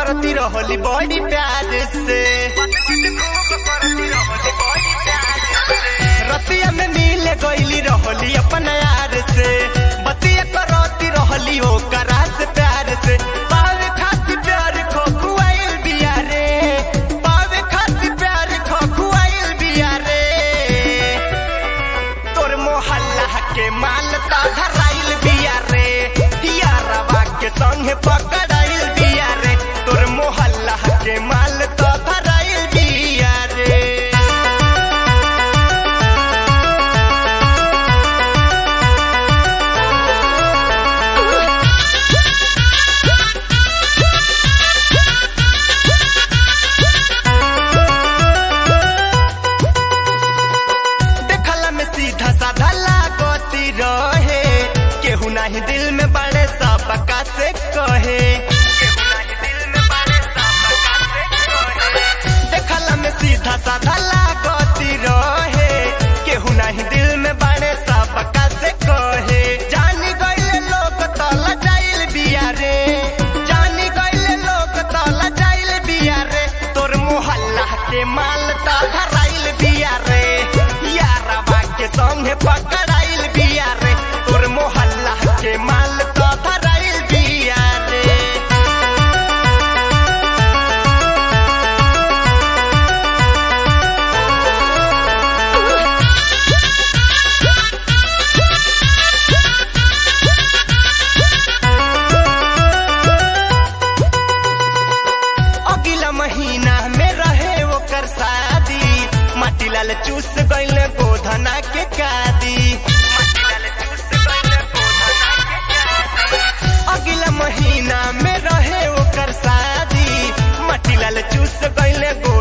करती रहली बड़ी प्यार से रतिया में मिल गईली रहली अपन यार से बतिया करती रहली ओकरा से प्यार से पावे खातिर प्यार खो खुआइल बिया रे पावे खातिर प्यार खो खुआइल बिया रे तोर मोहल्ला के माल ता धराइल बिया रे यारवा के संगे पकड़ाइल बिया रे तोर मोहल्ला के माल ता धराइल बिया रे देखला में सीधा साधा लागती रहे केहू नाही दिल में बड़े सबका से कहे देखला में सीधा साधा लागती रहे केहू नाही दिल में बड़े सबका से कहे जानी गईले लोग तला जाइल बिया रे जानी गईले लोग तला जाइल बिया रे तोर मोहल्ला के माल ता धराइल बिया रे यारवा के संगे पकड़ाइल बिया रे तोर मोहल्ला के माल ता धराइल बिया रे अगला महीना में रहे ओकर शादी माटी लाल चूस गईले गोधना के कादी अगला महीना में रहे ओकर शादी माटी लाल चूस गईले गो